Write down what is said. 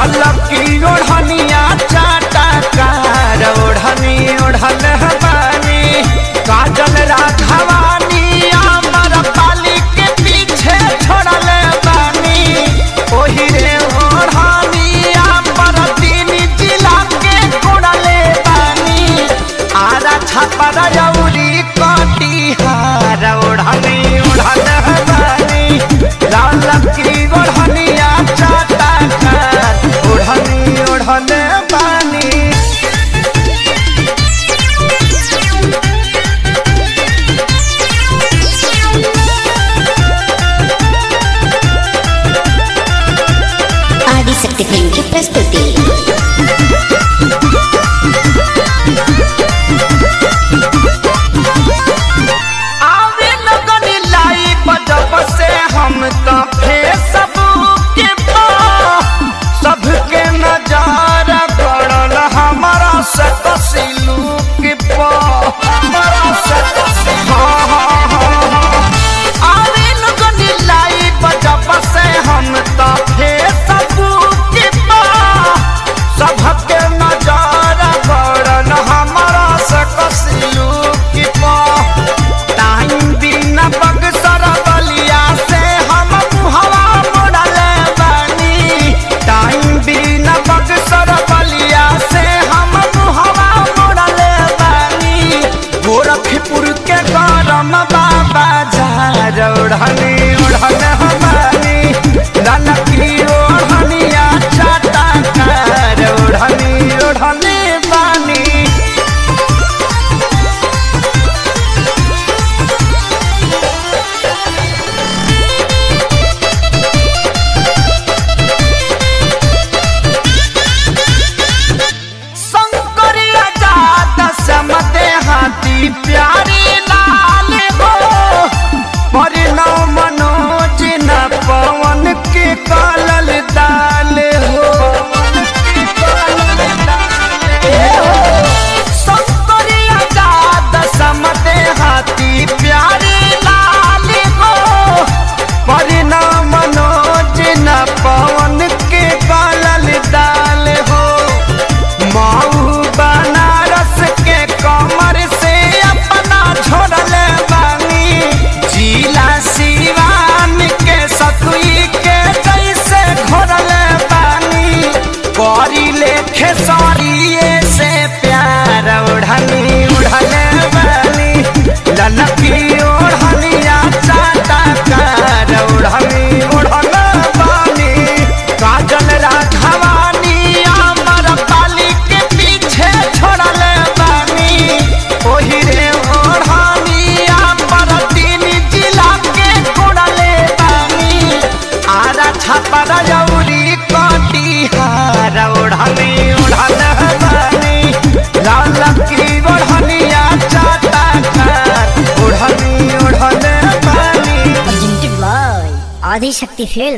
लाल की ओढ़निया चाटा कार ओढ़नी ओढ़ल बानी काजल राघवानी अमर पाली के पीछे छोड़ल बानी ओही रे ओढ़नी अमर तीन जिला के कोड़ल बानी आरा छापर जौरी कटिहार ओढ़नी ओढ़ल बानी लाल की ओढ़निया चाटा कार ओढ़नी ओढ़ल बानी ఆదిశక్తి ఫిల్మ్ కి ప్రస్తుతి आवे लगनी लाई बजब से हम तो फेसबुक के पा सबके नजारा पड़ल हमारा से कसिलू के पा हमारा से कसिलू हाँ हाँ हाँ हाँ आवे लगनी लाई बजब से हम तो फेसबुक के पा सबके नजारा पड़ल हमारा से कसिलू के पा टाइम बिना बक्सर बलिया से हम मुहवा मोड़ल बानी टाइम बिना बक्सर बलिया से हम मुहवा मोड़ल बानी गोरखपुर के गरम बाबा झार ओढ़नी ओढ़ल हमारी ललकी ओढ़निया चाटा कार ओढ़नी ओढ़नी बानी शंकरिया जात समते हाथी प्यारी लाल हो परिणव मनोज न पवन के कालल दाल हो शंकरिया जात समते हाथी प्यारी लाल हो परिणव मनोज न पवन के कालल दाल हो माऊ बनारस के कमर से अपना छोड़ल बानी जिला सिवान के सतुई के जैसे घोरल बानी करी लेखे सरिये से प्यार ओढ़नी उड़ल बानी ललकी ओढ़निया चाटा कार ओढ़नी उड़ल बानी काजल राघवानी अमर पाली के पीछे छोड़ल बानी ओही रे ओढ़ानी अमर तीन जिला के कोड़ल बानी आरा छापर जौरी कटिहार ओढ़नी ओढ़ल बानी लाल की ओढ़निया चाटा कार ओढ़नी ओढ़ल बानी ఆదిశక్తి ఫిల్మ్